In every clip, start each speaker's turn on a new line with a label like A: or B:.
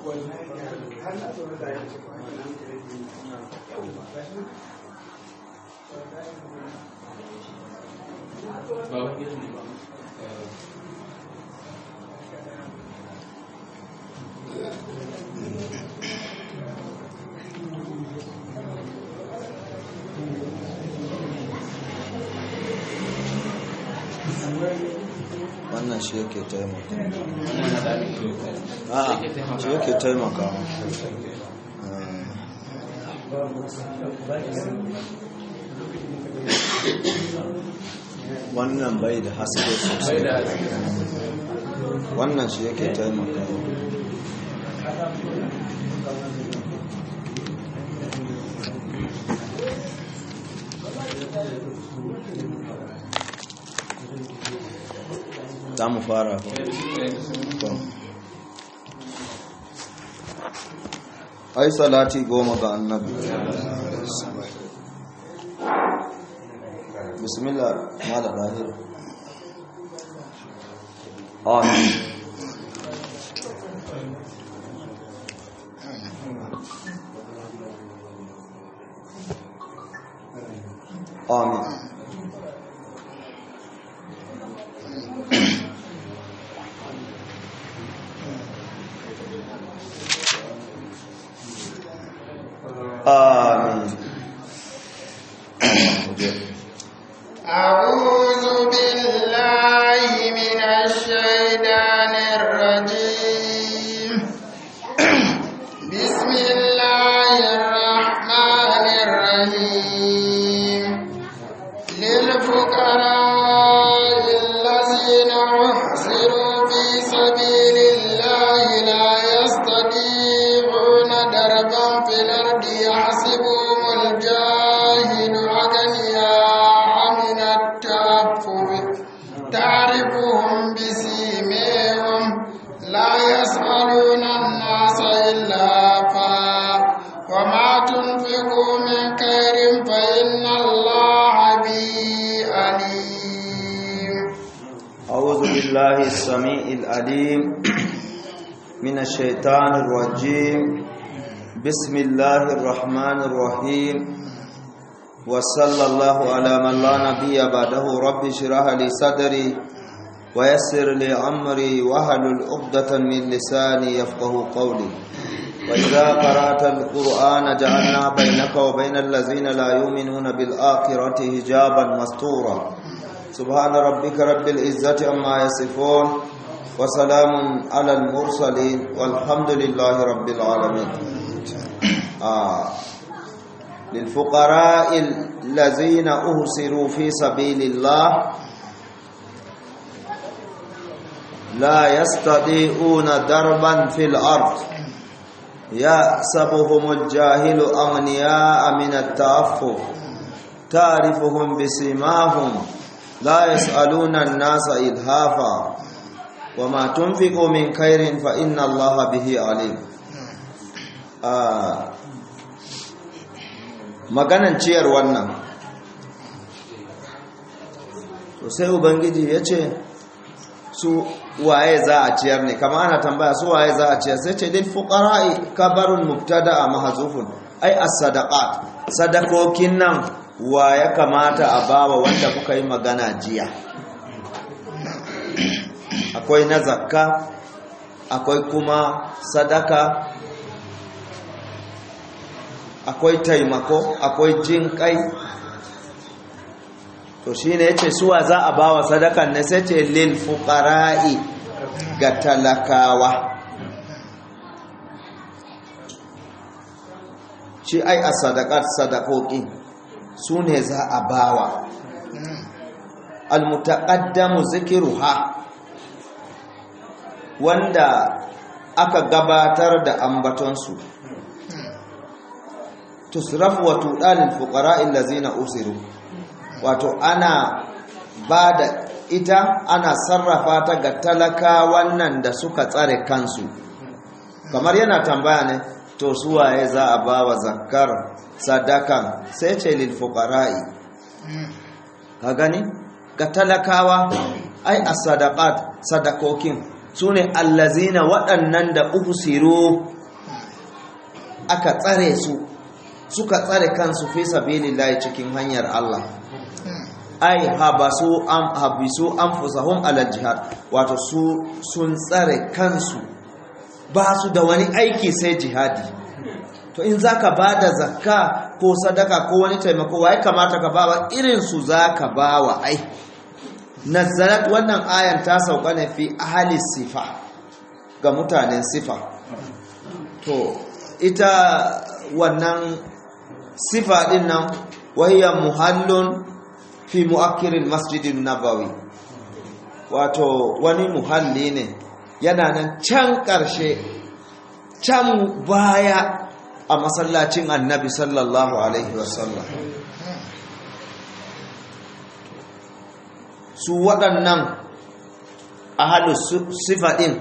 A: wannan shi yake taimaka a shi yake taimaka wannan bai da haske sosai wannan shi yake taimaka za mu fara ai salati goma ga annabi bismillah mala dahir amin amin آمين
B: أعوذ بالله من الشيطان الرجيم بسم الله الرحمن الرحيم للفقراء الذين أحصروا في سبيل الله لا يستطيعون دربا في الأرض يحسبهم الجاهل أغنياء من التعفف تعرفهم بسيميهم لا يسألون الناس إلافا وما تنفقوا من خير فإن الله به عليم
A: أعوذ بالله السميع العليم من الشيطان الرجيم بسم الله الرحمن الرحيم وصلى الله على من لا نبي بعده رب اشرح لي صدري ويسر لي أمري واحلل عقدة من لساني يفقه قولي وإذا قرأت القرآن جعلنا بينك وبين الذين لا يؤمنون بالآخرة حجابا مستورا سبحان ربك رب العزة عما يصفون وسلام على المرسلين والحمد لله رب العالمين آه. للفقراء الذين أهسروا في سبيل الله لا يستطيعون دربا في الأرض يحسبهم الجاهل أغنياء من التعفف تعرفهم بسيماهم لا يسألون الناس إلهافا وما تنفقوا من خير فإن الله به عليم آه. maganan ciyar wannan to sai ubangiji ya ce su waye za a ciyar ne kama ana tambaya su waye za a ciyar sai ce lil fuqara'i kabarun mubtada mahzufun ai as-sadaqat sadakokin nan wa ya kamata a bawa wanda kuka yi magana jiya akwai na zakka akwai kuma sadaka akwai taimako akwai jin kai to shine yace suwa za a bawa sadakan ne sai ce lil fuqara'i ga talakawa shi ai a sadaqat sadakoki su ne za a bawa almutaqaddamu zikruha wanda aka gabatar da ambatonsu tusrafu wa tudalil fuqara'il ladzina usiru wato ana bada ita ana sarrafa ta ga talaka wannan da suka tsare kansu kamar yana tambaya ne to su waye za a bawa zakkar sadakan sai ce lil fuqara'i ka gani ga talakawa ai as-sadaqat sadakokin sune allazina waɗannan da usiru aka tsare su suka tsare kansu fi sabilillahi cikin hanyar Allah ai habasu am habisu anfusahum ala jihad wato su sun tsare kansu ba su da wani aiki sai jihadi to in zaka bada zakka ko sadaka ko wani taimako wai kamata ka bawa irin su zaka bawa ai nazarat wannan ayan ta sauka ne fi ahli sifa ga mutanen sifa to ita wannan sifa din nan wahiya muhallun fi mu'akkirin masjidin nabawi wato wani muhalli ne yana nan can ƙarshe can baya a masallacin annabi sallallahu alaihi wasallam su waɗannan ahalus sifaɗin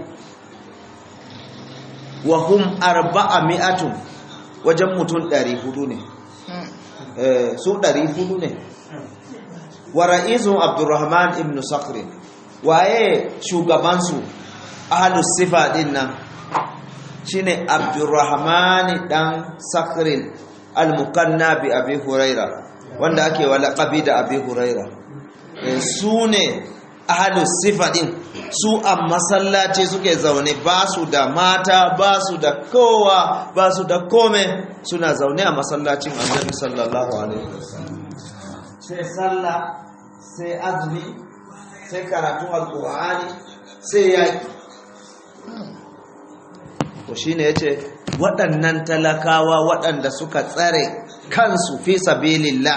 A: wa hum arba'a mi'atun wajen mutum ɗari hudu ne su ɗari hudu ne wa ra'izun abdurrahman ibn sakrin waye shugabansu ahalus sifa din nan shine abdurrahman dan sakrin al-mukanna bi abi huraira wanda ake wa laqabi da abi huraira su ne ahalus sifa din su a masallaci suke zaune ba su da mata ba su da kowa ba su da kome suna zaune a masallacin annabi sallallahu alaihi wasallam sai sallah sai azumi sai karatun alkur'ani sai yaki to shine yace waɗannan talakawa waɗanda suka tsare kansu fi sabilillah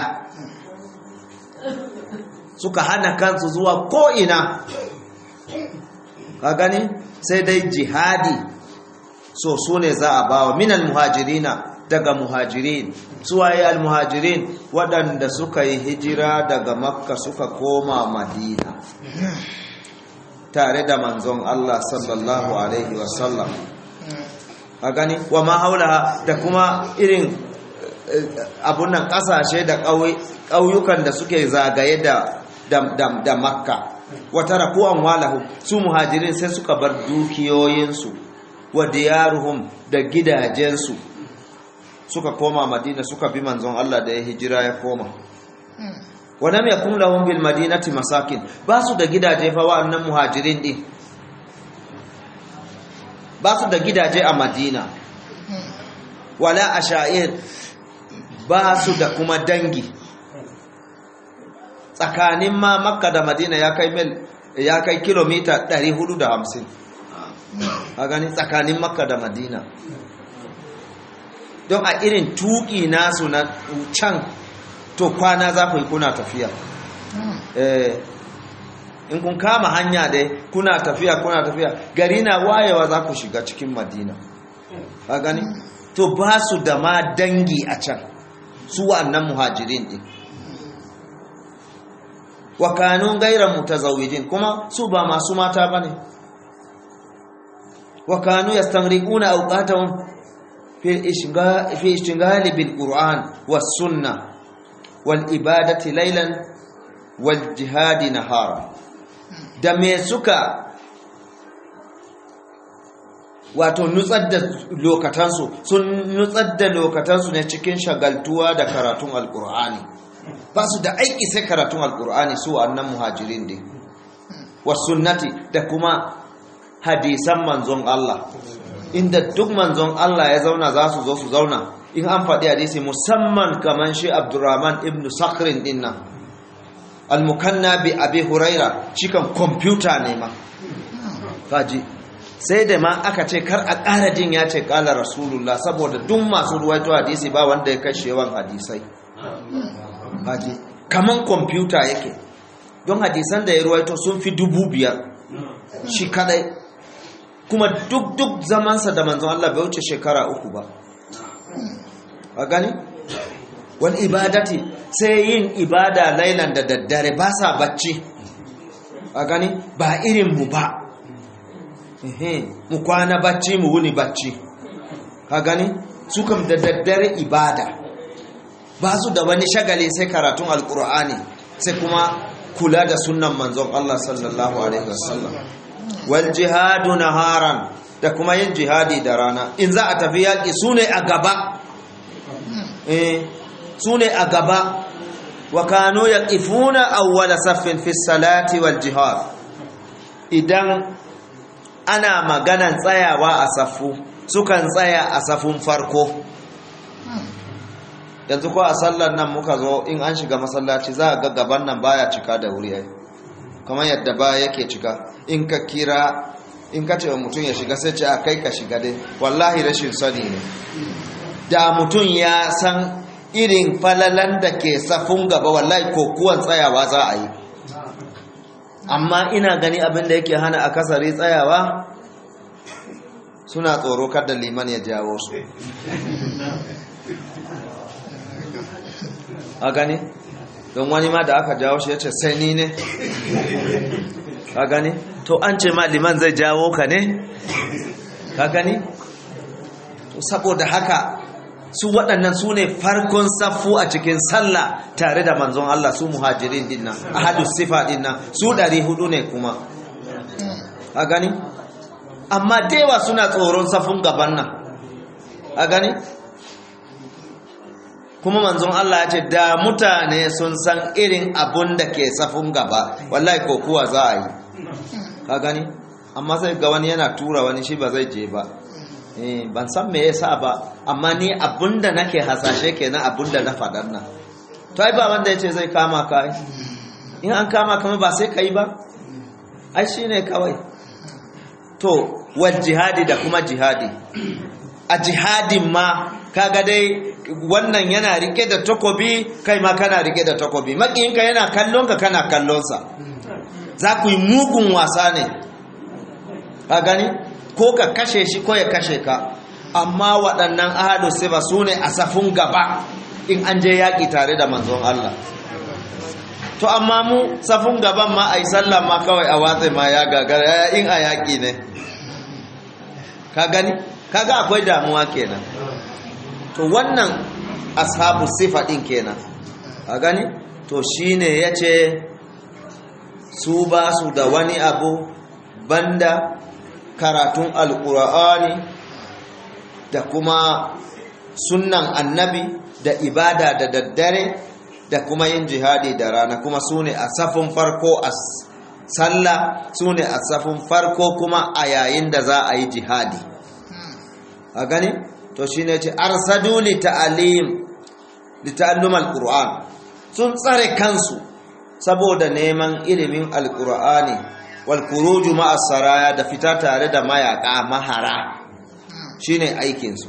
A: suka hana kansu zuwa ko'ina ka gani sai dai jihadi so su ne za a bawa minal muhajirina daga muhajirin suwaye almuhajirin waɗanda suka yi hijira daga makka suka koma madina tare da manzon Allah sallallahu alaihi wasallam a gani wa ma haula da kuma irin abunan ƙasashe da ƙauyukan da suke zagaye da da makka wata rakuwan walahu su muhajirin sai suka bar dukiyoyinsu wa diyaruhum da gidajensu suka koma madina suka bi manzon Allah da ya hijira ya koma wa lam yakun lahum bil madinati masakin ba su da gidaje fa wa'annan muhajirin din ba su da gidaje a madina wala asha'ir ba su da kuma dangi tsakanin ma makka da madina ya kai mil ya kai kilomita 450 a gani tsakanin makka da madina don a irin tuki nasu na can to kwana za ku yi kuna tafiya in kun kama hanya dai kuna tafiya kuna tafiya gari na wayewa za ku shiga cikin madina a gani to ba su da ma dangi a can su wa'annan muhajirin din wa kanu gaira mutazawijin kuma su ba masu mata bane wa kanu yastamriquna awqatahum fi ishghal fi ishghal bil qur'an was sunnah wal ibadati laylan wal jihad nahara da me suka wato nutsar da lokatansu sun nutsar da lokatansu ne cikin shagaltuwa da karatun alqur'ani ba su da aiki sai karatun alkur'ani su annan muhajirin din wasunnati da kuma hadisan manzon Allah inda duk manzon Allah ya zauna za su zo su zauna in an faɗi hadisi musamman kaman shi Abdurrahman ibn Sakrin din nan al-mukanna bi Abi Huraira cikan kwamfuta ne ma kaji sai da ma aka ce kar a ƙara jin ya ce ƙala rasulullah saboda duk masu ruwaito hadisi ba wanda ya kashe yawan hadisai haji kaman kwamfuta yake don hadisan da ya ruwaito sun fi dubu biyar shi kadai kuma duk duk zamansa da manzon Allah bai wuce shekara uku ba a gani wani ibadati sai yin ibada lailan da daddare ba sa bacci a gani ba irin mu ba mu kwana bacci mu wuni bacci ka gani su kam da daddare ibada ba su da wani shagali sai karatun alkur'ani sai kuma kula da sunnan manzon Allah sallallahu alaihi wasallam wal jihadu naharan da kuma yin jihadi da rana in za a tafi yaƙi su ne a gaba eh su ne a gaba wa kanu yaqifuna awwala saffin fi salati wal jihad idan ana maganan tsayawa a safu sukan tsaya a safun farko yanzu ko a sallar nan muka zo in an shiga masallaci za a ga gaban nan baya cika da wuri ai kamar yadda ba yake cika in ka kira in ka ce wa mutum ya shiga sai ce a kai ka shiga dai wallahi rashin sani ne da mutum ya san irin falalan da ke safun gaba wallahi kokuwan tsayawa za a yi amma ina gani abin da yake hana a kasari tsayawa suna tsoro kada liman ya jawo su a gani don wani ma da aka jawo shi ya ce sai ni ne ka gani to an ce ma liman zai jawo ka ne ka gani to saboda haka su waɗannan su ne farkon saffu a cikin sallah tare da manzon Allah su muhajirin dinnan ahadus sifa dinnan su ɗari hudu ne kuma a gani amma dewa suna tsoron safun gaban nan a gani kuma manzon Allah ya ce da mutane sun san irin abun da ke safun gaba wallahi ko kuwa za a yi ka gani amma sai ga wani yana tura wani shi ba zai je ba ban san me yasa ba amma ni abunda nake hasashe kenan abunda na faɗan nan to ai ba wanda yace zai kama ka in an kama kama ba sai kai ba ai shine kawai to wal jihadi da kuma jihadi a jihadin ma kaga dai wannan yana rike da takobi kai ma kana rike da takobi makiyinka yana kallon ka kana kallon sa za ku yi mugun wasa ne ka gani ko ka kashe shi ko ya kashe ka amma waɗannan ahadu sifa su ne a safin gaba in an je yaƙi tare da manzon Allah to amma mu safin gaban ma a yi sallah ma kawai a watsa ma ya gagara in a yaƙi ne ka gani kaga akwai damuwa kenan to wannan ashabu sifa ɗin kenan ka gani to shine ya ce su ba su da wani abu banda karatun alkur'ani da kuma sunnan annabi da ibada da daddare da kuma yin jihadi da rana kuma su ne a safin farko a sallah su ne a safin farko kuma a yayin da za a yi jihadi a gani to shi ne ce arsadu li ta'alim li ta'allum alqur'an sun tsare kansu saboda neman ilimin alqur'ani walkuruju ma'as saraya da fita tare da mayaka mahara shine aikinsu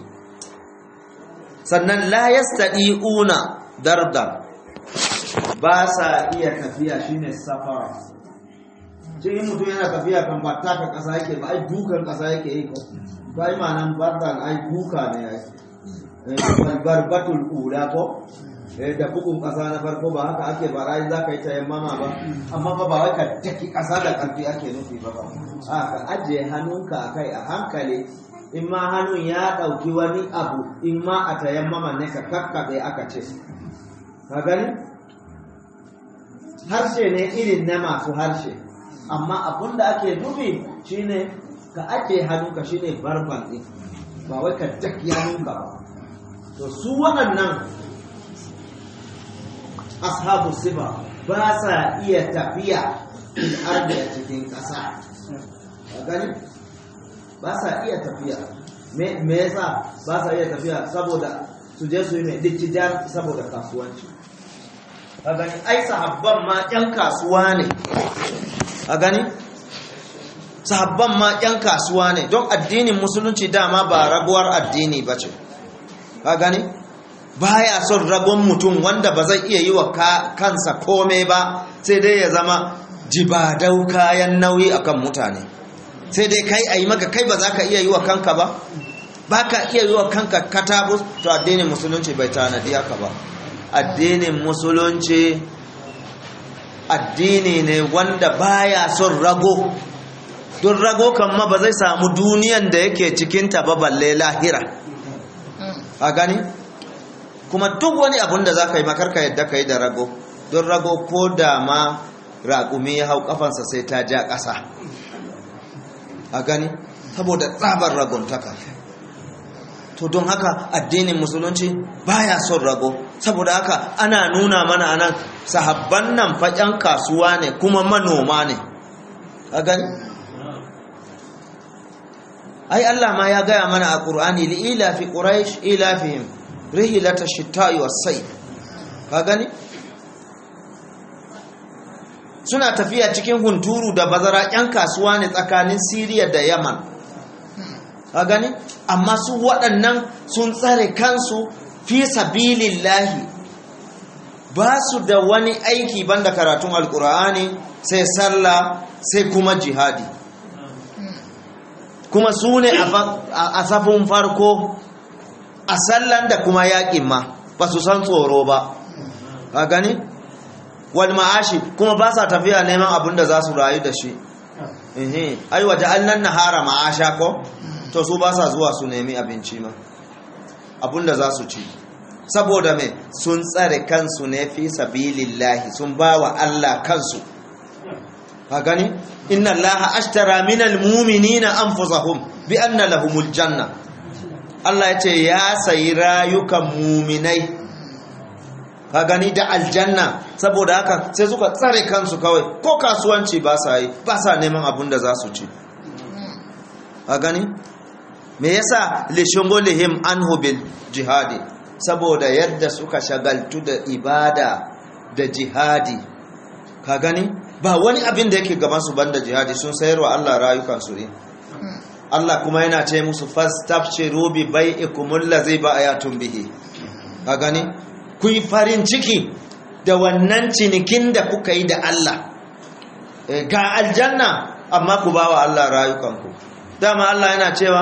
A: sannan la yastadi'una dardan ba sa iya tafiya shine safara ce in mutum yana tafiya kan ba taka kasa yake ba ai dukan kasa yake yi ko to ai ma'anan bardan ai duka ne ai barbatul ula ko da bugun kasa na farko ba haka ake ba rai za ka yi tayammama ba amma ba ba wai ka taki kasa da karfi ake nufi ba ba a ka ajiye hannunka a kai a hankali in ma hannun ya ɗauki wani abu in ma a tayammama ne ka kakkaɓe aka ce ka gani harshe ne irin na masu harshe amma abun da ake nufi shine ka ajiye hannunka shine barban ɗin ba wai ka taki hannunka ba to su waɗannan ashabu sifa ba sa iya tafiya fil ardi a cikin ƙasa a gani ba sa iya tafiya me yasa ba sa iya tafiya saboda su je su yi mai dittijar saboda kasuwanci a gani ai sahabban ma ƴan kasuwa ne a gani sahabban ma ƴan kasuwa ne don addinin musulunci dama ba rabuwar addini ba ce a gani baya son ragon mutum wanda ba zai iya yi wa kansa kome ba sai dai ya zama jibadau kayan nauyi akan mutane sai dai kai a yi maka kai ba za ka iya yi wa kanka ba ba ka iya yi wa kanka katabus to addinin musulunci bai tanadi haka ba addinin musulunci addini ne wanda baya son rago don rago kan ma ba zai samu duniyan da yake cikinta ba balle lahira a gani kuma duk wani abun da za ka yi makarka yadda ka yi da rago don rago ko da ma raƙumi ya hau ƙafansa sai ta ja ƙasa a gani saboda tsabar raguntaka to don haka addinin musulunci baya son rago saboda haka ana nuna mana anan sahabban nan faƙen kasuwa ne kuma manoma ne a gani ai Allah ma ya gaya mana a ƙur'ani li ilafi quraish ilafihim rihilata shita'i was-sayf ka gani suna tafiya cikin hunturu da bazara ƴan kasuwa ne tsakanin Siriya da Yaman ka gani amma su waɗannan sun tsare kansu fi sabilillahi ba su da wani aiki banda karatun alkur'ani sai sallah sai kuma jihadi kuma su ne a safin farko a sallan da kuma yaƙin ma ba su san tsoro ba ka gani wal ma'ashi kuma ba sa tafiya neman abin da za su rayu da shi ai waje allan nahara ma'asha ko to su ba sa zuwa su nemi abinci ma abinda za su ci saboda me sun tsare kansu ne fi sabilillahi sun ba wa Allah kansu ka gani inna allaha ashtara minal mu'minina anfusahum bi anna lahumul janna Allah ya ce ya sayi rayukan muminai ka gani da aljanna saboda haka sai suka tsare kansu kawai ko kasuwanci ba sa yi ba sa neman abin da za su ci ka gani me yasa lishungulihim anhu bil jihadi saboda yadda suka shagaltu da ibada da jihadi ka gani ba wani abin da yake gaban su banda jihadi sun sayarwa Allah rayukan su ne Allah kuma yana ce musu fastabshiru bi bai'ikum allazi ba'ayatun bihi ka gani ku yi farin ciki da wannan cinikin da kuka yi da Allah ga aljanna amma ku bawa Allah rayukanku dama Allah yana cewa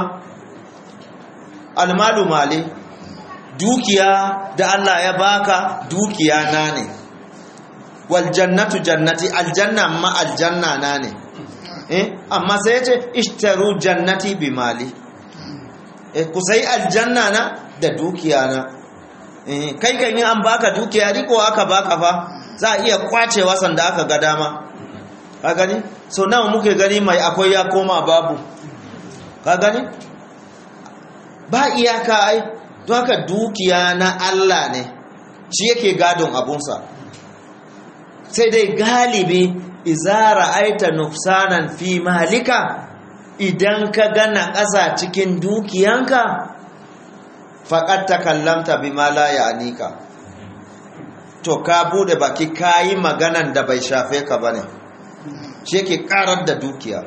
A: almalu mali dukiya da Allah ya baka dukiya na ne wal jannatu jannati aljanna ma aljanna na ne eh amma sai yace ishtaru jannati bi mali eh ku sai aljanna na da dukiya na eh kai kan yi an baka dukiya riko aka baka fa za a iya kwacewa sanda aka ga dama ka gani so nawa muke gani mai akwai ya koma babu ka gani ba iyaka ai don haka dukiya na Allah ne shi yake gadon abunsa sai dai galibi izara aita nufsanan fi malika idan ka gana ƙasa cikin dukiyanka faƙat ta kallamta bi ma la ya'nika to ka bude baki kayi maganan da bai shafe ka bane shi yake karar da dukiya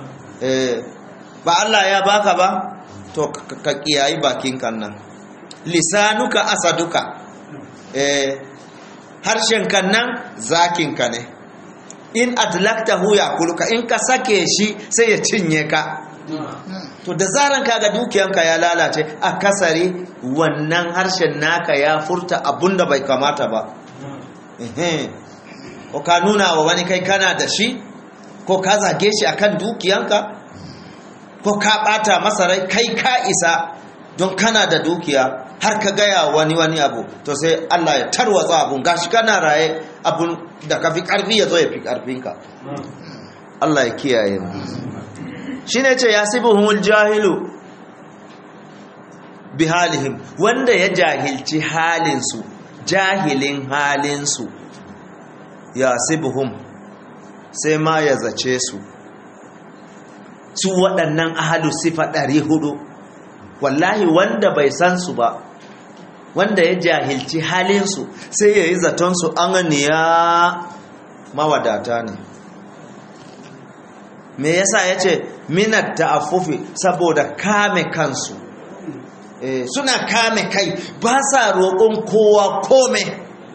A: ba Allah ya baka ba to ka kiyayi bakin kan nan lisanuka asaduka eh harshen kan nan zakin ka ne in adlaktahu yakuluka in ka sake shi sai ya cinye ka to da zaran kaga dukiyanka ya lalace a kasari wannan harshen naka ya furta abunda bai kamata ba ko ka nuna wa wani kai kana da shi ko ka zage shi akan dukiyanka ko ka bata masa rai kai ka isa don kana da dukiya har ka gaya wani wani abu to sai Allah ya tarwatsa abun gashi kana raye abun da ka fi karfi ya zo ya fi karfinka Allah ya kiyaye mu shine ce yasibuhumul jahilu bi halihim wanda ya jahilci halinsu jahilin halinsu yasibuhum sai ma ya zace su su waɗannan ahalu sifa ɗari hudu wallahi wanda bai san su ba wanda ya jahilci halinsu sai ya yi zatonsu an ya mawadata ne me yasa ya ce minat ta'affufi saboda kame kansu e, suna kame kai ba sa roƙon kowa kome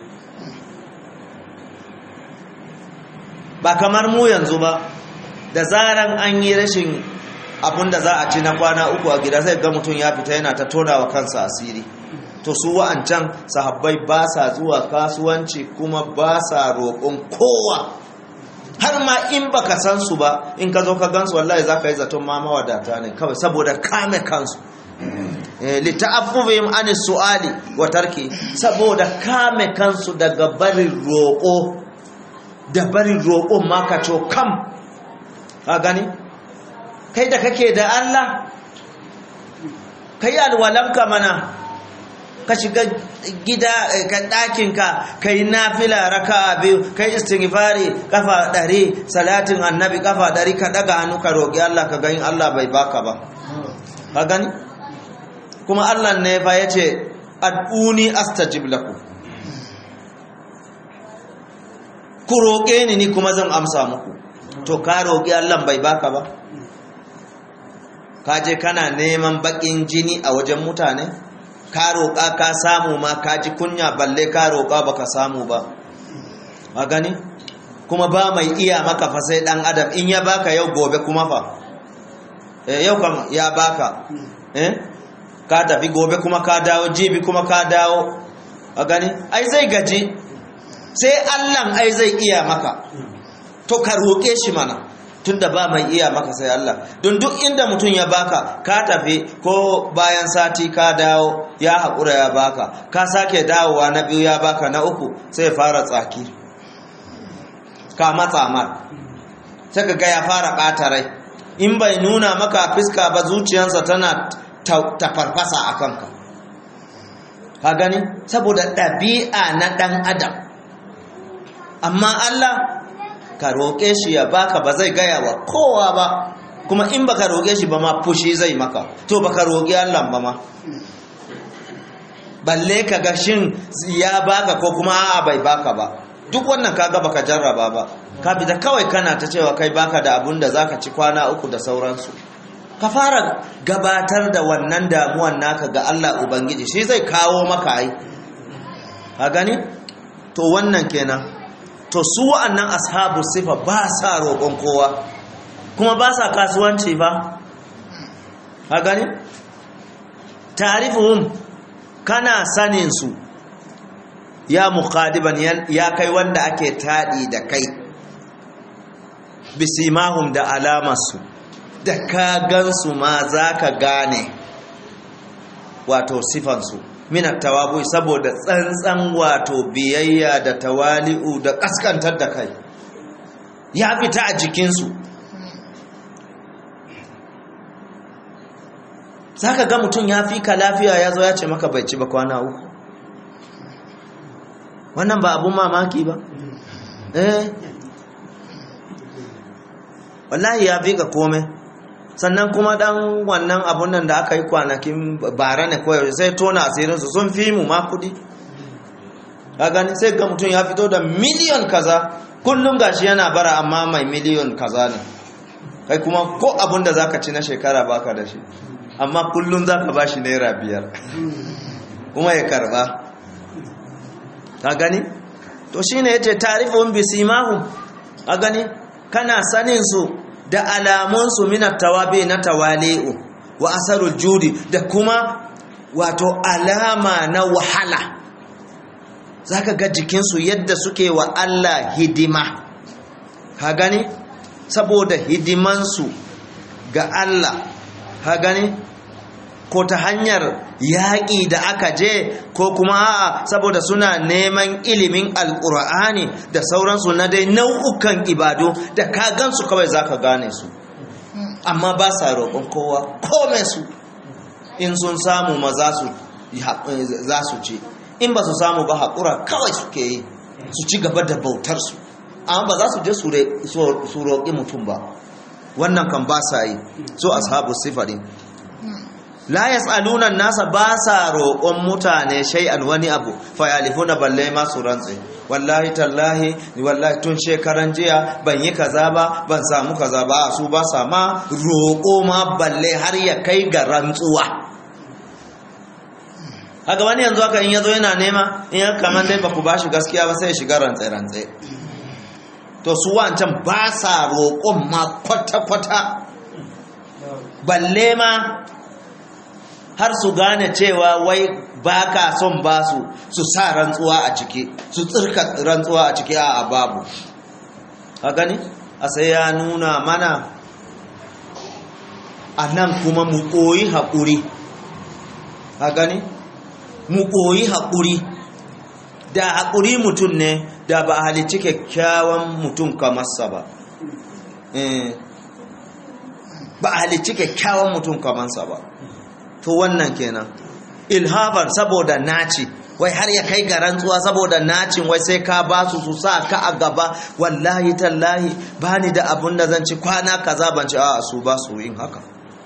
A: ba kamar mu yanzu ba da zaran an yi rashin abin da za a ci na kwana uku a gida sai ga mutum ya fita yana ta tona wa kansa asiri to su wa'ancan sahabbai ba sa zuwa kasuwanci kuma ba sa roƙon kowa har ma in baka san su ba in ka zo ka gansu wallahi za ka yi zaton ma mawadata ne kawai saboda kame kansu lita'affufihim an su'ali wa tarki saboda kame kansu daga barin roƙo da barin roƙon ma ka kam ka gani kai da kake da Allah kai alwalanka mana ka shiga gida ka ɗakinka ka yi nafila raka biyu ka yi istighfari kafa ɗari salatin annabi kafa ɗari ka ɗaga hannu ka roƙi Allah ka gani Allah bai baka ba ka gani kuma Allah ne fa ya ce ad'uni astajib lakum ku roƙe ni ni kuma zan amsa muku to ka roƙi Allah bai baka ba ka je kana neman baƙin jini a wajen mutane ka roƙa ka samu ma ka ji kunya balle ka roƙa baka samu ba a gani kuma ba mai iya maka fa sai ɗan adam in ya baka yau gobe kuma fa eh, yau kam ya baka eh? ka tafi gobe kuma ka dawo jibi kuma ka dawo a gani ai zai gaji sai allan ai zai iya maka to ka roƙe shi mana tunda ba mai iya maka sai Allah don duk inda mutum ya baka ka tafi ko bayan sati ka dawo ya haƙura ya baka ka sake dawowa na biyu ya baka na uku sai fara tsaki ka matsa mar sai ka ga ya fara ɓata rai in bai nuna maka fiska ba zuciyarsa tana ta farfasa a kanka ka gani saboda ɗabi'a na ɗan adam amma Allah ka roƙe shi ya baka ba zai gaya wa kowa ba kuma in baka roƙe shi ba ma fushi zai maka to baka roƙi Allah ba ma balle ka ga shin ya baka ko kuma a'a bai baka ba duk wannan kaga baka jarraba ba ka bi da kawai kana ta cewa kai baka da abun da zaka ci kwana uku da sauransu ka fara gabatar da wannan damuwan naka ga Allah ubangiji shi zai kawo maka ai ka gani to wannan kenan to su wa'annan ashabu sifa ba sa roƙon kowa kuma ba sa kasuwanci ba a gani tarifuhum kana sanin su ya muqadiban ya kai wanda ake taɗi da kai bisimahum da alamarsu da ka gansu ma za ka gane wato sifansu minat tawabu saboda tsantsan wato biyayya da tawali'u da kaskantar da kai ya fita a jikinsu za ka ga mutum ya fi ka lafiya ya zo ya ce maka bai ci ba kwana uku wannan ba abun mamaki ba eh wallahi ya fi ka komai sannan kuma dan wannan abun nan da aka yi kwanakin bara ne koyar sai tona asirinsu sun fi mu ma kudi a gani sai ga mutum ya fito da miliyon kaza kullum gashi yana bara amma mai miliyon kaza ne kai kuma ko abun da zaka ci na shekara baka da shi amma kullum zaka bashi naira biyar kuma ya karba ka gani to shine yace tarifun bisimahum a gani kana sanin su da alamunsu minar tawabe na tawali'u wa asarul judi da kuma wato alama na wahala zaka ga jikinsu yadda suke wa Allah hidima ha gani saboda hidimansu ga Allah ha gani ko ta hanyar yaƙi da aka je ko kuma a'a saboda suna neman ilimin alƙur'ani da sauransu na dai nau'ukan ibadu da ka gansu kawai za ka gane su amma ba sa roƙon kowa kome su in sun samu ma za su ce in ba su samu ba haƙura kawai suke yi su ci gaba da bautarsu amma ba za su je su roƙi mutum ba wannan kan ba sa yi so ashabu sifarin la yas'aluna nasa ba sa roƙon mutane shay'an wani abu fa yalifuna balle ma su rantse wallahi tallahi wallahi tun shekaran jiya ban yi kaza ba ban samu kaza ba su ba sa ma roƙo ma balle har ya kai ga rantsuwa haka wani yanzu haka in yazo yana nema in ya kaman dai baku bashi gaskiya ba sai ya shiga rantse rantse to su wancan ba sa roƙon ma kwata kwata balle ma har su gane cewa wai ba ka son ba su su sa rantsuwa a ciki su tsirka rantsuwa a ciki a babu a gani a sai ya nuna mana a nan kuma mu koyi haƙuri a gani mu koyi haƙuri da haƙuri mutum ne da ba a halicci kyakkyawan mutum kamarsa ba ba a halicci kyakkyawan mutum kamansa ba to wannan kenan ilhafan saboda naci wai har ya kai ga rantsuwa saboda nacin wai sai ka ba su su sa ka a gaba wallahi tallahi ba ni da abun da zan ci kwana kaza ban ci a su ba su yin haka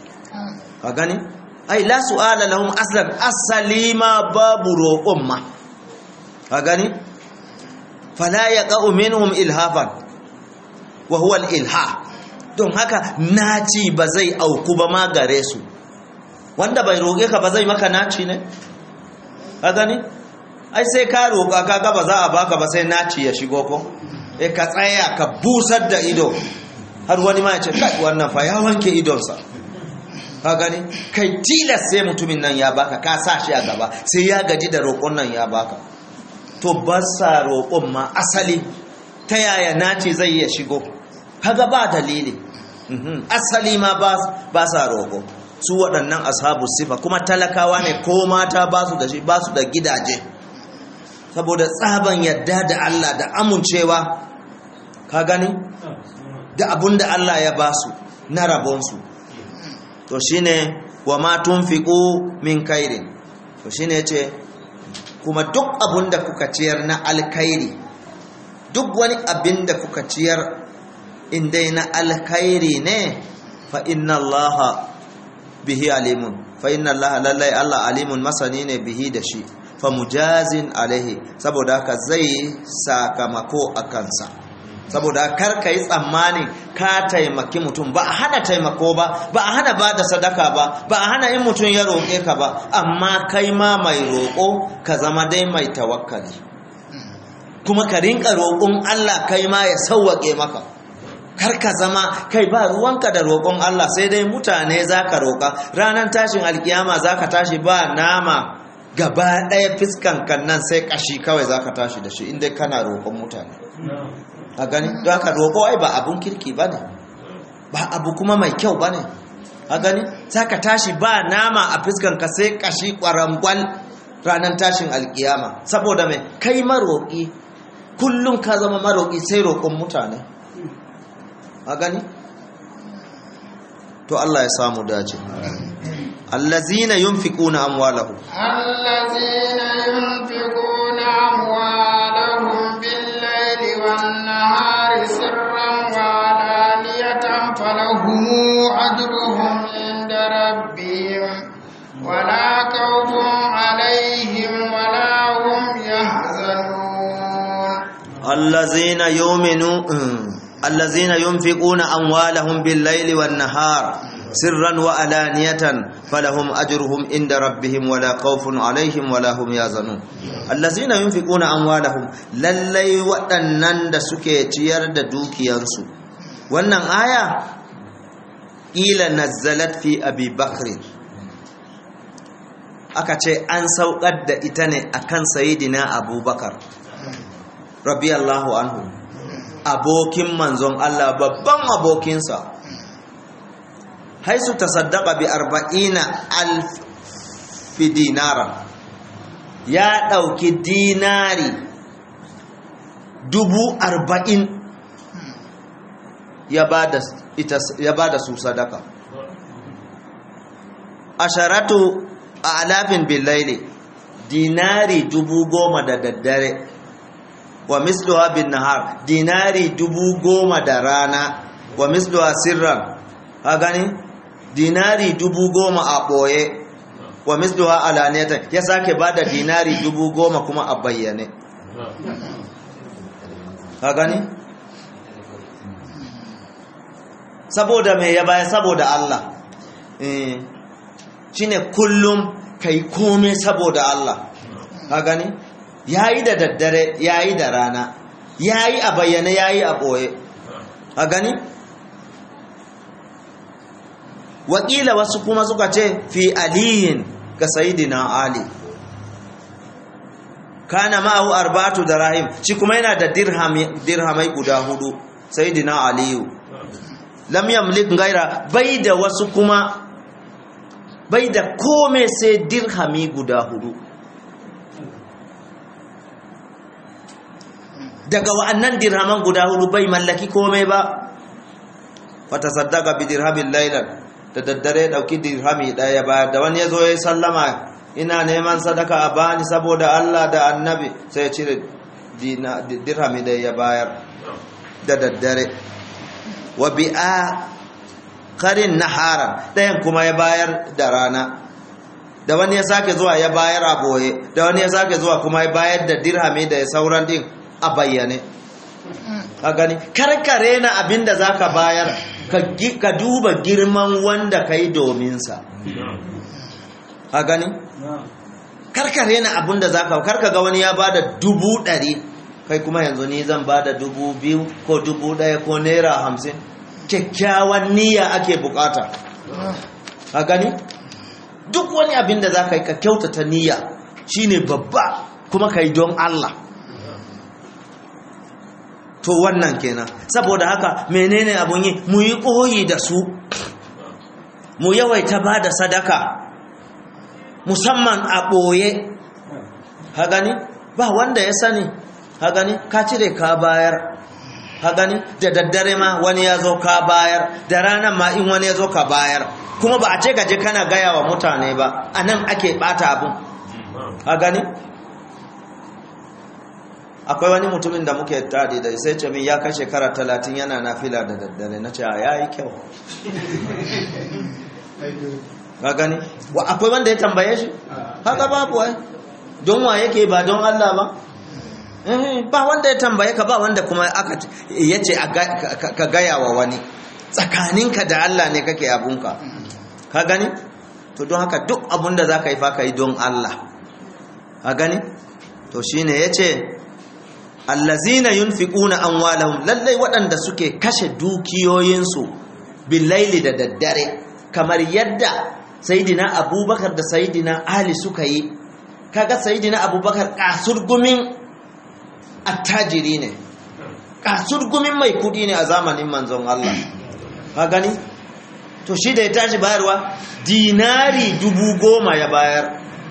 A: ka gani ai la su'ala lahum aslan asali ma babu roƙon ma ka gani fala yaqa'u minhum ilhafan wa huwa al-ilha don haka naci ba zai auku ba ma gare su wanda bai roƙe ka ba zai maka naci ne ka gani ai sai ka roƙa ka ga ba za a baka ba sai naci ya shigo ko eh ka tsaya ka busar da ido har wani ma ya ce kai wannan fa ya wanke idonsa ka gani kai tilas sai mutumin nan ya baka ka sa shi a gaba sai ya gaji da roƙon nan ya baka to ba sa roƙon ma asali ta yaya naci zai ya shigo kaga ba dalili asali ma ba sa roƙo su waɗannan ashabu sifa kuma talakawa ne ko mata ba su da shi ba su da gidaje saboda tsaban yadda da Allah da amincewa ka gani da abun da Allah ya ba su na rabonsu to shine wa ma tunfiqu min khairin to shine yace kuma duk abun da kuka ciyar na alkhairi duk wani abin da kuka ciyar indai na alkhairi ne fa inna allaha bihi alimun fa inna allaha lallai allah alimun masani ne bihi da shi fa mujazin alaihi saboda haka zai sakamako a kansa saboda kar ka yi tsammanin ka taimaki mutum ba a hana taimako ba ba a hana ba da sadaka ba ba a hana in mutum ya roƙe ka ba amma kai ma mai roƙo ka zama dai mai tawakkali kuma ka rinka roƙon allah kai ma ya sauwaƙe maka kar ka zama kai ba ruwanka da roƙon Allah sai dai mutane za ka roƙa ranar tashin alkiyama za ka tashi ba nama gaba ɗaya fiskan kan nan sai ƙashi kawai za ka tashi da shi inda kana roƙon mutane a gani don haka roƙo ai ba abun kirki ba ne ba abu kuma mai kyau ba ne a gani za ka tashi ba nama a fiskan ka sai ƙashi ƙwarangwal ranar tashin alkiyama saboda mai kai maroƙi kullum ka zama maroƙi sai roƙon mutane a gani to Allah ya samu dace allazina yunfiquna amwalahum
B: allazina yunfiquna amwalahum bil-laili wan-nahari sirran wa alaniyatan falahum ajruhum inda rabbihim wala khawfun alaihim wala hum yahzanun
A: allazina yu'minuna الذين ينفقون أموالهم بالليل والنهار سرا وألانية فلهم أجرهم عند ربهم ولا خوف عليهم ولا هم يحزنون الذين ينفقون أموالهم للي waɗannan da suke ciyar da dukiyansu wannan aya ila nazzalat fi abi bakr aka ce an saukar da ita ne akan sayidina abubakar radiyallahu anhu abokin manzon Allah babban abokinsa haisu ta saddaka bi arba'ina alfi dinara ya ɗauki dinari dubu arba'in ya ba da su sadaka asharatu a alafin billaili dinari dubu goma da daddare wa misluha bin nahar dinari dubu goma da rana wa misluha sirran ha gani dinari dubu goma a ɓoye wa misluha alaniyatan ya sake ba da dinari dubu goma kuma a bayyane ha gani saboda mai ya baya saboda Allah shine kullum kai kome saboda Allah ha gani yayi da daddare yayi da rana yayi a bayyane yayi a boye a gani wakila wasu kuma suka ce fi aliyin ga sayidina ali kana ma'ahu arba'atu darahim shi kuma yana da dirhamai guda hudu sayidina aliyu lam yamlik gaira bai da wasu kuma bai da kome sai dirhami guda hudu daga wa'annan dirhaman guda hudu bai mallaki komai ba fata saddaka bi dirhamin lailan da daddare ɗauki dirhami ɗaya ba da wani ya zo ya sallama ina neman sadaka a bani saboda Allah da annabi sai ya cire dirhami ɗaya ya bayar da daddare wa bi'a karin nahara ɗayan kuma ya bayar da rana da wani ya sake zuwa ya bayar a boye da wani ya sake zuwa kuma ya bayar da dirhami da sauran din a bayyane a gani karkare na abin da za ka bayar ka duba girman wanda ka yi dominsa a gani karkare na abin da za ka karka ga wani ya ba da dubu ɗari kai kuma yanzu ni zan ba da dubu biyu ko dubu ɗaya ko naira hamsin kyakkyawan niyya ake bukata a gani duk wani abin da za ka yi ka kyautata niyya shine babba kuma ka yi don Allah to wannan kenan saboda haka menene abun yi mu yi koyi da su mu yawaita ba da sadaka musamman a ɓoye ha gani ba wanda ya sani ha gani ka cire ka bayar ha gani da daddare ma wani ya zo ka bayar da ranar ma in wani ya zo ka bayar kuma ba a ce gaje kana gaya wa mutane ba a nan ake ɓata abun ha gani akwai wani mutumin da muke tadi da sai ce min ya kai shekara talatin yana nafila da daddare na ce ya yi kyau ka gani wa akwai wanda ya tambaye shi haka babu wai don wa yake ba don Allah ba ba wanda ya tambaye ka ba wanda kuma aka yace ka gaya wa wani tsakaninka da Allah ne kake abunka ka gani to don haka duk abun da za ka yi fa ka yi don Allah ka gani to shine yace allazina yunfiquna amwalahum lallai waɗanda suke kashe dukiyoyinsu billaili da daddare kamar yadda sayidina abubakar da sayidina ali suka yi kaga sayidina abubakar kasurgumin attajiri ne kasurgumin mai kudi ne a zamanin manzon Allah ka gani to shi da ya tashi bayarwa dinari dubu goma ya bayar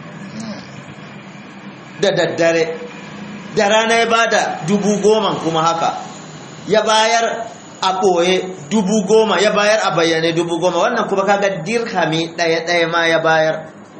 A: da daddare da rana ya bada dubu goma kuma haka ya bayar a ɓoye dubu goma ya bayar a bayyane dubu goma wannan kuma kaga dirhami ɗaya-ɗaya ma ya bayar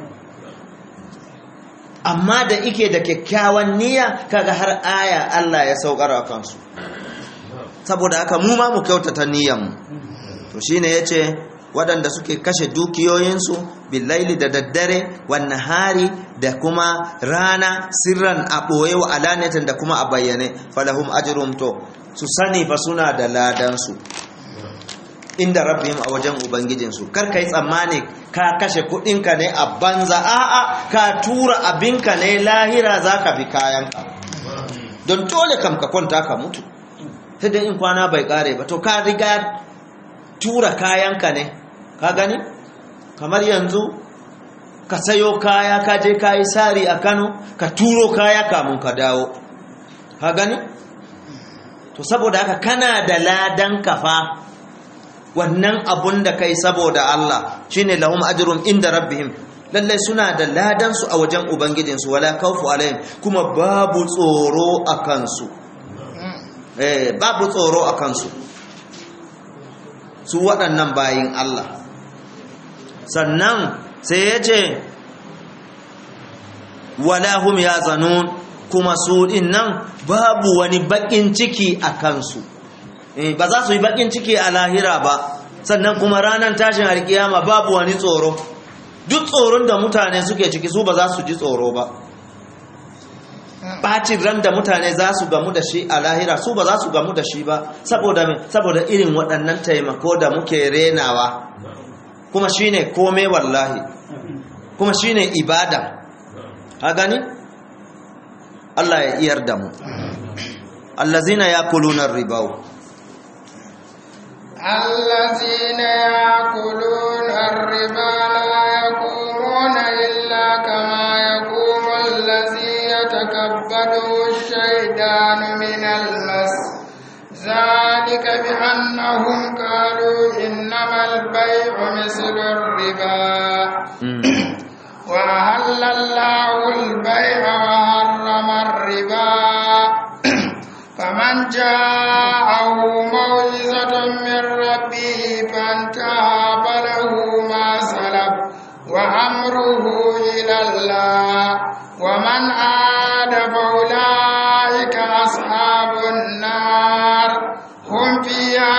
A: amma da ike da kyakkyawan niyya kaga har aya Allah ya saukar a kansu saboda haka mu ma mu kyautata niyyanmu to shine yace waɗanda suke kashe dukiyoyinsu billaili da daddare wannan hari da kuma rana sirran a ɓoye wa alanatin da kuma a bayyane falahum ajrum to su sani fa suna da ladansu inda rabbihim a wajen ubangijinsu kar ka yi tsammani ka kashe kuɗinka ne a banza a'a ka tura abinka ne lahira za ka bi kayanka don dole kam ka kwanta ka mutu sai dai in kwana bai kare ba to ka riga tura kayanka ne ka gani kamar yanzu ka sayo kaya ka je ka yi sari a kano ka turo kaya kamun ka dawo ka gani to saboda haka kana da ladan kafa wannan abun da kai saboda Allah shine lahum ajrun inda rabbihim lallai suna da ladan su a wajen ubangijinsu wala khawfu alaihim kuma babu tsoro a kansu eh babu tsoro a kansu su waɗannan bayin Allah sannan sai ya ce wala hum yazanun kuma su din nan babu wani bakin ciki a kansu ba za su yi bakin ciki a lahira ba sannan kuma ranar tashin alkiyama babu wani tsoro duk tsoron da mutane suke ciki su ba za su ji tsoro ba bacin ran da mutane za su gamu da shi a lahira su ba za su gamu da shi ba saboda saboda irin waɗannan taimako da muke renawa kuma shine kome wallahi kuma shine ibada ha gani Allah ya iyar da mu allazina yakuluna ribau
B: الذين يأكلون الربا لا يقومون إلا كما يقوم الذي يتكبده الشيطان من المس ذلك بأنهم قالوا إنما البيع مثل الربا وأهل الله البيع وحرم الربا فمن جاءه موعظة من ربه فانتهى فله أمره إلى الله ومن عاد فأولئك أصحاب النار هم فيها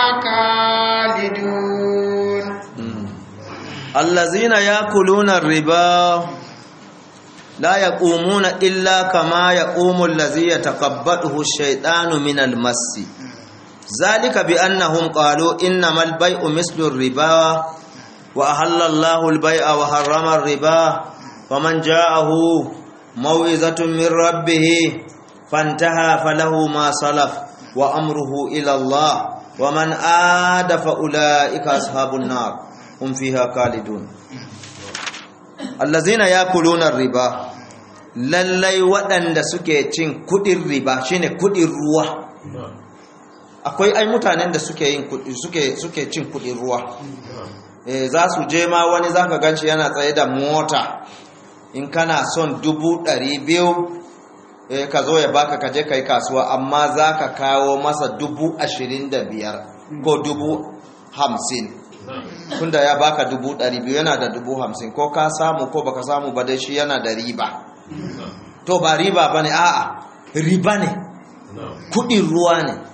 B: خالدون
A: الذين يأكلون الربا لا يقومون إلا كما يقوم الذي يتقبضه الشيطان من المس ذلك بأنهم قالوا إنما البيع مثل الربا وأحل الله البيع وحرم الربا ومن جاءه موعظة من ربه فانتهى فله ما سلف وأمره إلى الله ومن عاد فأولئك أصحاب النار هم فيها خالدون الذين يأكلون الربا lallai waɗanda suke cin kuɗin riba shine kuɗin ruwa akwai ai mutanen da suke yin suke suke cin kuɗin ruwa eh za su je ma wani zaka ganci yana tsaye da mota in kana son dubu ɗari biyu eh ka zo ya baka ka je kai kasuwa amma za ka kawo masa dubu ashirin da biyar ko dubu hamsin tunda ya baka dubu ɗari biyu yana da dubu hamsin ko ka samu ko baka samu ba dai shi yana da riba to ba riba ba ne a'a riba ne kudin ruwa ne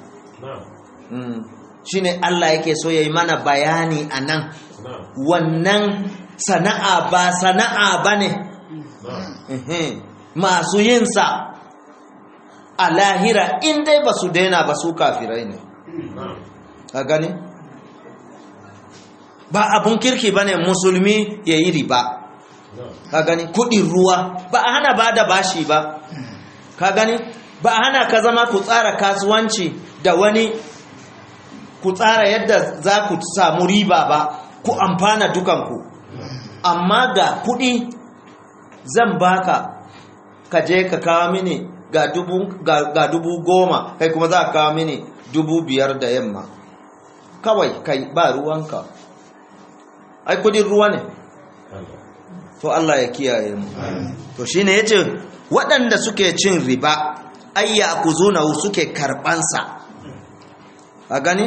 A: shi ne Allah yake so ya yi mana bayani a nan wannan sana'a ba sana'a ba ne masu yinsa a lahira in dai ba su daina ba su kafirai ne a gani ba abun kirki ba ne musulmi ya yi riba ka gani kudin ruwa ba a hana ba da bashi ba ka gani ba a hana ka zama ku tsara kasuwanci da wani ku tsara yadda za ku samu riba ba ku amfana dukanku amma ga kudi zan baka ka je ka kawo mini ga dubu, ga, ga dubu goma kai kuma za ka kawo mini dubu biyar da yamma kawai kai ba ruwanka ai kudin ruwa ne to Allah ya kiyaye mu to shine yace waɗanda suke cin riba ayya kuzuna suke karbansa a gani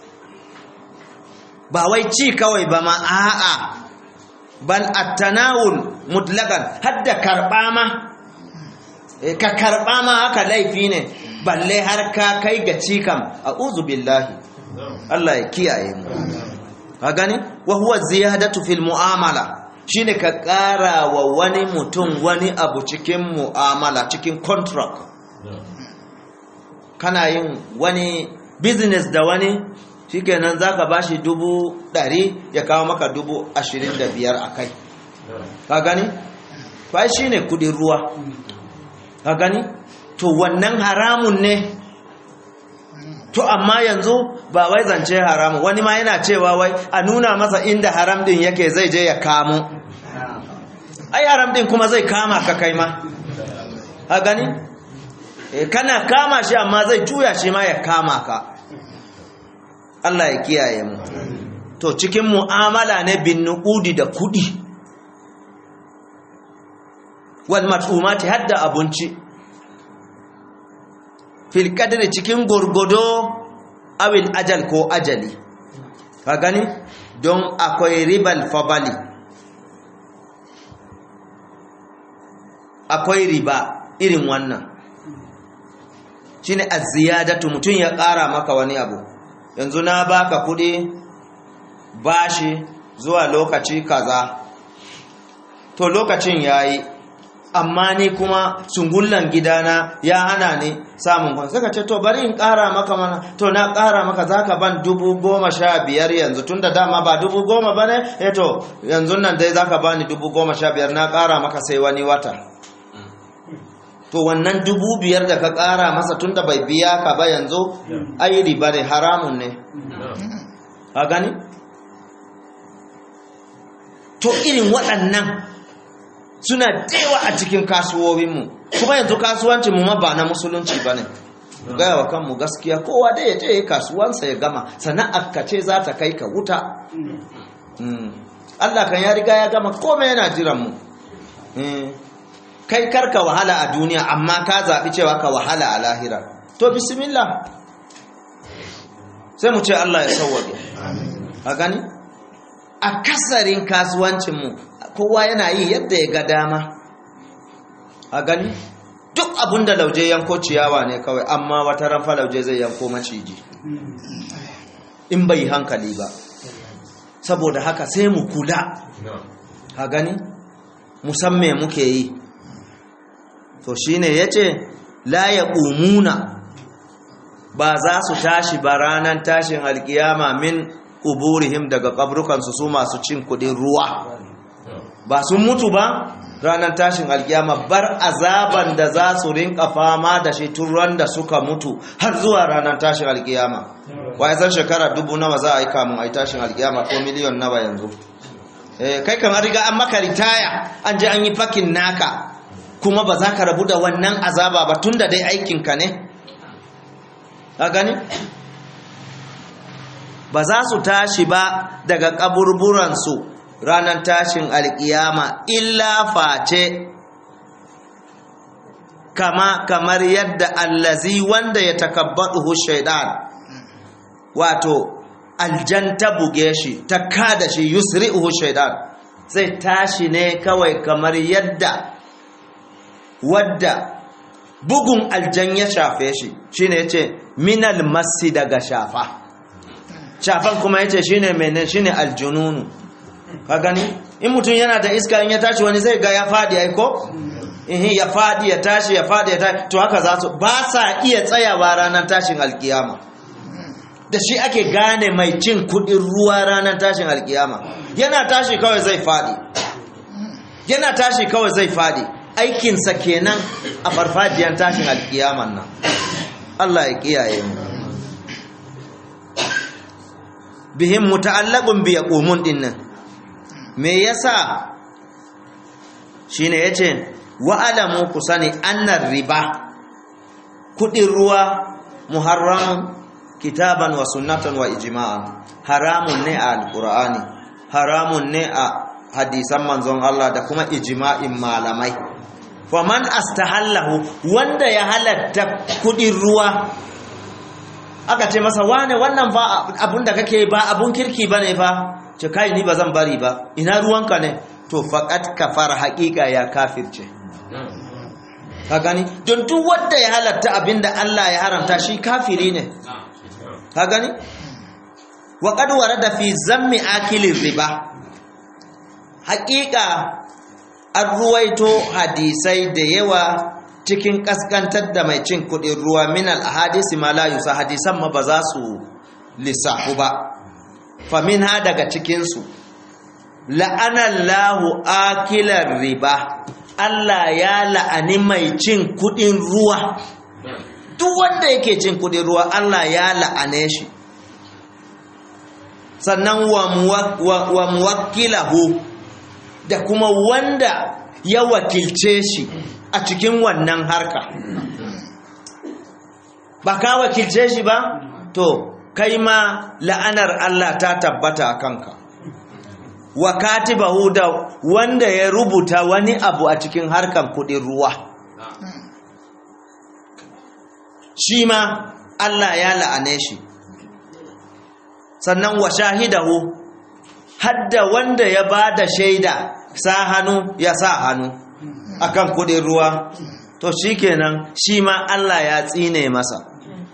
A: ba wai ci kawai ba ma a'a bal at-tanawul mutlaqan hadda karba ma e, ka karba ma haka laifi ne balle har ka kai ga ci kam a'udhu billahi Allah ya kiyaye mu a gani wa huwa ziyadatu fil mu'amala shine ka ƙara wa wani mutum wani abu cikin mu'amala cikin contract kana yin wani business da wani shikenan zaka bashi dubu ɗari ya kawo maka dubu ashirin da biyar a kai ka gani? fa shine kudin ruwa ka gani? to wannan haramun ne to amma yanzu ba wai zance haramu wani ma yana cewa wai a nuna masa inda haram din yake zai je ya kamo ai haram din kuma zai kama ka kai ma ha gani e, kana kama shi amma zai juya shi ma ya kama ka Allah ya kiyaye mu to cikin mu'amala ne bin nuqudi da kudi wal mat'umati hadda abinci fil kadri cikin gurgudo awil ajal ko ajali ka gani don akwai ribal fabali akwai riba irin wannan shine az-ziyadatu mutun ya ƙara maka wani abu yanzu na baka kudi bashi zuwa lokaci kaza to lokacin yayi amma ni kuma sungullan gidana ya hana ni samun kwan suka ce to bari in ƙara maka mana to na ƙara maka za ka ban dubu goma sha biyar yanzu tun da dama ba dubu goma ba ne e to yanzu nan dai za ka ba ni dubu goma sha biyar na ƙara maka sai wani wata to wannan dubu biyar da ka ƙara masa tun da bai biya ka ba yanzu ai riba ne haramun ne a gani to irin waɗannan suna dewa a cikin kasuwowinmu kuma yanzu kasuwancinmu ma ba na musulunci ba ne gaya wa kanmu gaskiya kowa da ya je kasuwansa ya gama sana'ar ka ce za ta kai ka wuta Allah kan ya riga ya gama komai yana jiranmu kai karka wahala a duniya amma ka zaɓi cewa ka wahala a lahira to bismillah sai mu ce Allah ya sauwaƙe a gani a kasarin kasuwancinmu kowa yana yi yadda ya ga dama a gani duk abin da lauje yanko ciyawa ne kawai amma wata ranfa lauje zai yanko maciji in bai hankali ba saboda haka sai mu kula a gani musamman muke yi to shine yace la yaqumuna ba za su tashi ba ranar tashin alkiyama min kuburihim daga kabrukansu su masu cin kudin ruwa ba sun mutu ba ranar tashin alkiyama bar azaban da za su rinka fama da shi turan da suka mutu har zuwa ranar tashin alkiyama ya san shekara dubu nawa za a yi kamun a yi tashin alkiyama ko miliyon nawa yanzu kai kamar riga an maka ritaya an je an yi fakin naka kuma ba za ka rabu da wannan azaba ba tun da dai aikinka ne a gani ba za su tashi ba daga kaburburansu ranar tashin alkiyama illa face kama kamar yadda allazi wanda ya takabbaɗuhu shaidan wato aljan ta buge shi ta kada shi yusri'uhu shaidan zai tashi ne kawai kamar yadda wadda bugun aljan ya shafe shi shine yace minal masi daga shafa shafan kuma yace shine menene shine aljununu ka gani in mutum yana da iska in ya tashi wani zai ga ya fadi ai ko eh ya fadi ya tashi ya fadi ya tashi to haka za su ba sa iya tsayawa ranar tashin alkiyama da shi ake gane mai cin kudin ruwa ranar tashin alkiyama yana tashi kawai zai fadi yana tashi kawai zai fadi aikinsa kenan a farfajiyar tashin alkiyaman nan Allah ya kiyaye mu bihim muta'allaqun bi yaqumun dinnan me yasa shine yace wa alamu kusani annar riba kudin ruwa muharram kitaban wa sunnatan wa ijma'an haramun ne a alqur'ani haramun ne a hadisan manzon Allah da kuma ijma'in malamai faman astahallahu wanda ya halatta kudin ruwa aka ce masa wane wannan fa abun da kake ba abun kirki bane fa ce kai ni bazan bari ba ina ruwanka ne to faqat kafara haqiqa ya kafirce ka gani don duk wanda ya halatta abinda Allah ya haramta shi kafiri ne ka gani wa qad warada fi zammi akilir riba haqiqa an ruwaito hadisai da yawa cikin kaskantar da mai cin kudin ruwa min al-ahadisi ma la yusa hadisan ma ba za su lissafu ba fa minha daga cikin su la'ana Allahu akilar riba Allah ya la'ani mai cin kudin ruwa duk wanda yake cin kudin ruwa Allah ya la'ane shi sannan wa muwakkilahu da kuma wanda ya wakilce shi a cikin wannan harka ba ka wakilce shi ba to kai ma la'anar Allah ta tabbata a kanka wa katibahu da wanda ya rubuta wani abu a cikin harkan kudin ruwa shi ma Allah ya la'ane shi sannan wa shahidahu hadda wanda ya ba da shaida sa hannu ya sa hannu akan kudin ruwa to shikenan shi ma Allah ya tsine masa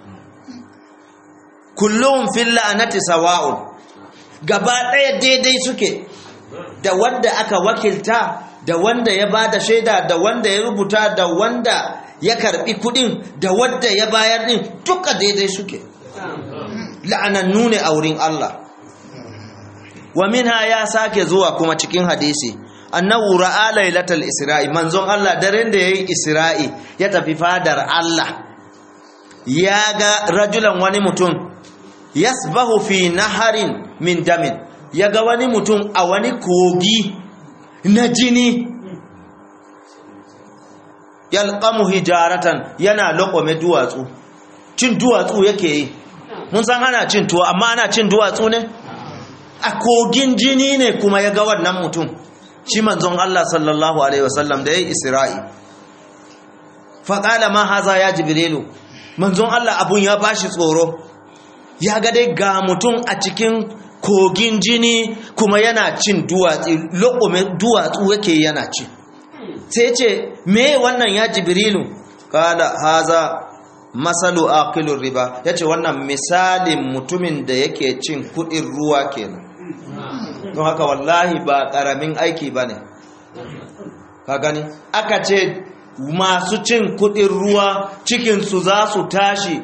A: kullum fil la'anati sawa'un gaba ɗaya daidai suke da wanda aka wakilta da wanda ya ba da shaida da wanda ya rubuta da wanda ya karbi kudin da wanda ya bayar din duka daidai suke la'anannu ne a wurin Allah wa minha ya sake zuwa kuma cikin hadisi annahu ra'a lailatul isra'i manzon Allah daren da yayi isra'i ya tafi fadar Allah ya ga rajulan wani mutum yasbahu fi naharin min damin ya ga wani mutum a wani kogi na jini yalqamu hijaratan yana lokome duwatsu cin duwatsu yake yi mun san ana cin tuwo amma ana cin duwatsu ne a kogin jini ne kuma ya ga wannan mutum shi manzon Allah sallallahu alaihi wasallam da ya yi isra'i faƙala ma haza ya jibrilu manzon Allah abun ya bashi tsoro ya ga dai ga mutum a cikin kogin jini kuma yana cin duwatsu lokume duwatsu yake yana ci sai ce me wannan ya jibrilu kala haza masalu aqilur riba yace wannan misalin mutumin da yake cin kudin ruwa kenan don haka wallahi ba karamin aiki bane ka gani aka ce masu cin kudin ruwa cikinsu za su tashi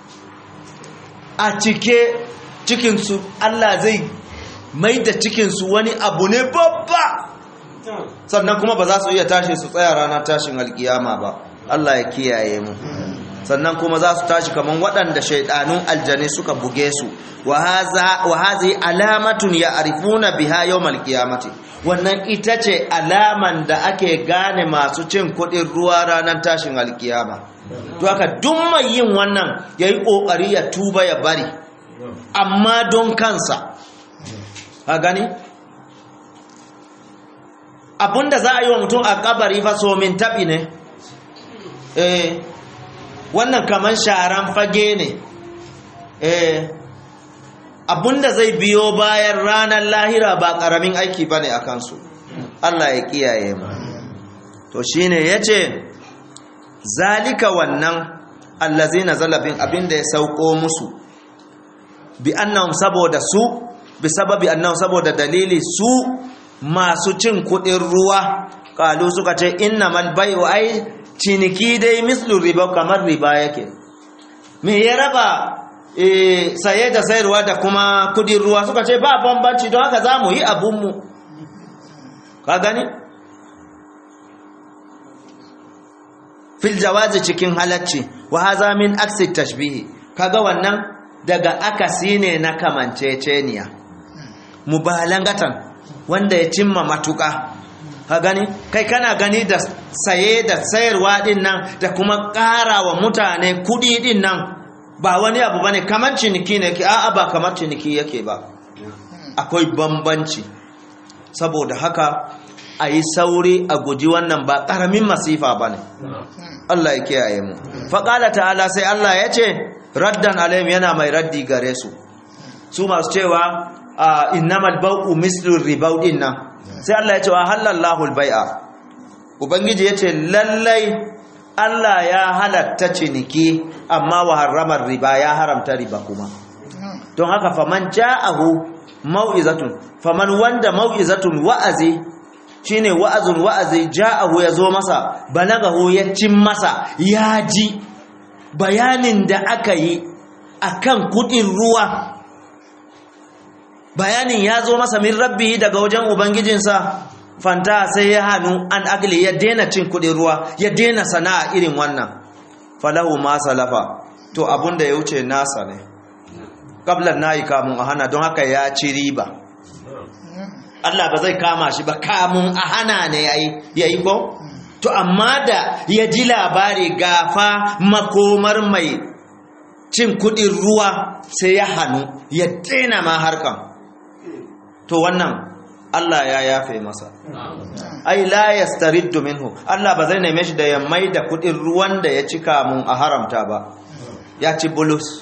A: a cike cikinsu Allah zai mai da cikinsu wani abu ne babba sannan kuma ba za su iya tashi su tsaya ranar tashin alkiyama ba Allah ya kiyaye mu sannan kuma za su tashi kaman waɗanda shaidanun aljani suka buge su wa hazi alamatun ya arifuna biha yawmal qiyamati wannan ita ce alaman da ake gane masu cin kuɗin ruwa ranar tashin alkiyama to haka duk mai yin wannan yayi kokari ya tuba ya bari amma don kansa a gani abinda za a yi wa mutum a kabari fa so min taɓi ne eh wannan kaman sharan fage ne eh abinda zai biyo bayan ranar lahira ba ƙaramin aiki ba ne a kansu Allah ya kiyaye mu to shine ya ce zalika wannan allazina zalabin abinda ya sauko musu bi annahum saboda su bi sababi annahum saboda dalili su masu cin kudin ruwa kalu suka ce innamal bai'u ai ciniki dai mislu riba kamar riba yake me ya raba e, saye da sayarwa da kuma kudin ruwa suka ce ba bambanci don haka za mu yi abunmu ka gani fil jawazi cikin halacci wa haza min aksi tashbihi kaga wannan daga akasi ne na kamanceceniya mubalangatan wanda ya cimma matuka ka gani kai kana gani da saye da sayarwa din nan da kuma ƙara wa mutane kuɗi din nan ba wani abu bane kamar ciniki ne ke a'a ba kamar ciniki yake ba akwai bambanci saboda haka a yi sauri a guji wannan ba ƙaramin masifa ba ne Allah ya kiyaye mu faƙala ta'ala sai Allah ya ce raddan alayhim yana mai raddi gare su su masu cewa innamal bau'u mislu ribau din nan sai Allah ya ce wa halallahu albai'a ubangiji ya ce lallai Allah ya halatta ciniki amma wa harramar riba ya haramta riba kuma don haka faman ja'ahu mau'izatun faman wanda mau'izatun wa'azi shine wa'azun wa'azi ja'ahu ya zo masa balagahu ya cin masa ya ji bayanin da aka yi akan kudin ruwa bayanin ya zo masa min rabbi daga wajen ubangijinsa fanta sai ya hannu an agli ya daina cin kudin ruwa ya daina sana'a irin wannan falahu ma salafa to abunda ya wuce nasa ne kablan nayi kamun a hana don haka ya ci riba Allah ba zai kama shi ba kamun a hana ne yayi ko to amma da ya ji labari gafa makomar mai cin kudin ruwa sai ya hannu ya daina ma harkan to wannan Allah ya yafe masa ai la yastariddu minhu Allah ba zai neme shi da ya mai da kudin ruwan da ya cika mun a haramta ba ya ci bulus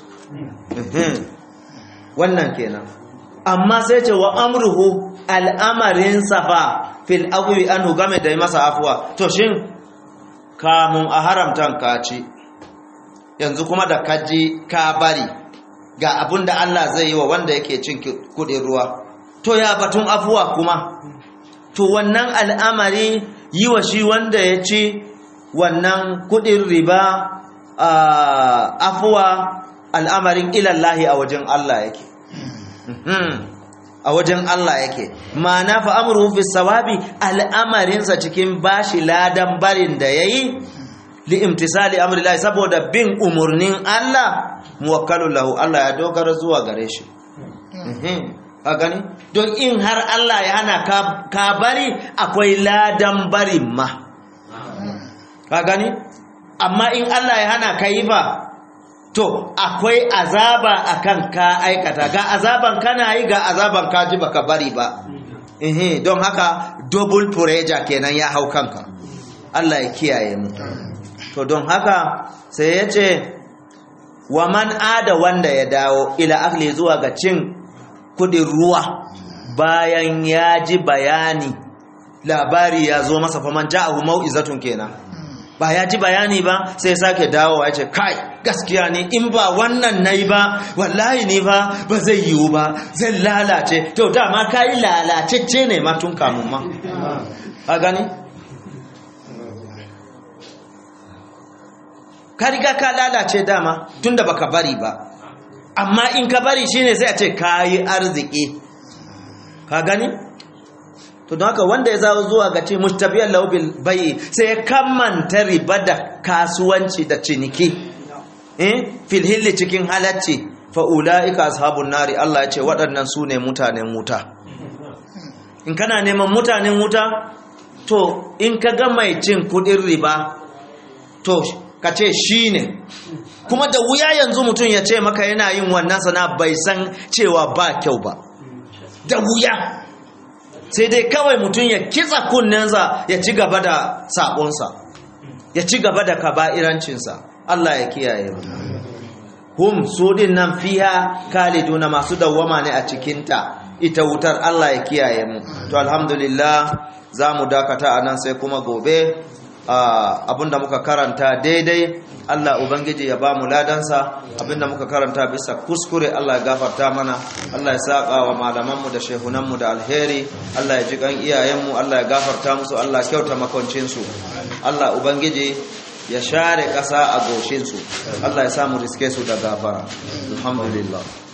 A: wannan kenan amma sai ce wa amruhu al'amarin safa fil agwi anhu game da masa afuwa to shin kamun a haramtan ka ci yanzu kuma da kaji ka bari ga abin da Allah zai yi wa wanda yake cin kudin ruwa to ya batun afuwa kuma to wannan al'amari yi wa shi wanda ya ci wannan kudin riba afuwa al'amarin ilallahi a wajen Allah yake a wajen Allah yake ma'ana fa amruhu fi sawabi al'amarinsa cikin bashi ladan barin da yayi li imtisali amrillahi saboda bin umurnin Allah muwakkalu lahu Allah ya dogara zuwa gare shi ka gani don in har Allah ya hana ka bari akwai ladan barin ma ka gani amma in Allah ya hana ka yi ba to akwai azaba akan ka aikata ga azaban kana yi ga azaban ka ji baka bari ba ehe don haka double pressure kenan ya hau kanka Allah ya kiyaye mu to don haka sai ya ce wa man ada wanda ya dawo ila akli zuwa ga cin kudin ruwa bayan ya ji bayani labari ya zo masa faman ja'ahu mau'izatun kenan ba ya ji bayani ba sai sake dawowa ya ce kai gaskiya ne in ba wannan nayi ba wallahi ne ba ba zai yiwu ba zai lalace to dama kai lalacecce ne ma tun kamun ma a gani ka riga ka lalace dama tunda baka bari ba amma in ka bari shine sai a ce kayi arziki ka gani to don haka wanda ya zawo zuwa ga ce mustabiyar laubil bai sai ya kammanta riba da kasuwanci da ciniki eh filhilli cikin halacci fa ulaika ashabun nari Allah ya ce waɗannan su ne mutanen wuta in kana neman mutanen wuta to in ka ga mai cin kudin riba to ka ce shi ne kuma da wuya yanzu mutum ya ce maka yana yin wannan sana bai san cewa ba kyau ba da wuya sai dai kawai mutum ya kitsa kunnensa ya ci gaba da sabonsa ya ci gaba da kaba'irancinsa Allah ya kiyaye mu hum su din nan fiha kaliduna masu dawwama ne a cikinta ita wutar Allah ya kiyaye mu to alhamdulillah za mu dakata a nan sai kuma gobe abinda muka karanta daidai Allah Ubangiji ya ba mu ladansa abinda muka karanta bisa kuskure Allah ya gafarta mana Allah ya saka wa malamanmu da shehunanmu da alheri Allah ya ji kan iyayenmu Allah ya gafarta musu Allah ya kyauta makoncinsu Allah Ubangiji ya share ƙasa a goshinsu Allah ya samu riske su da gafara alhamdulillah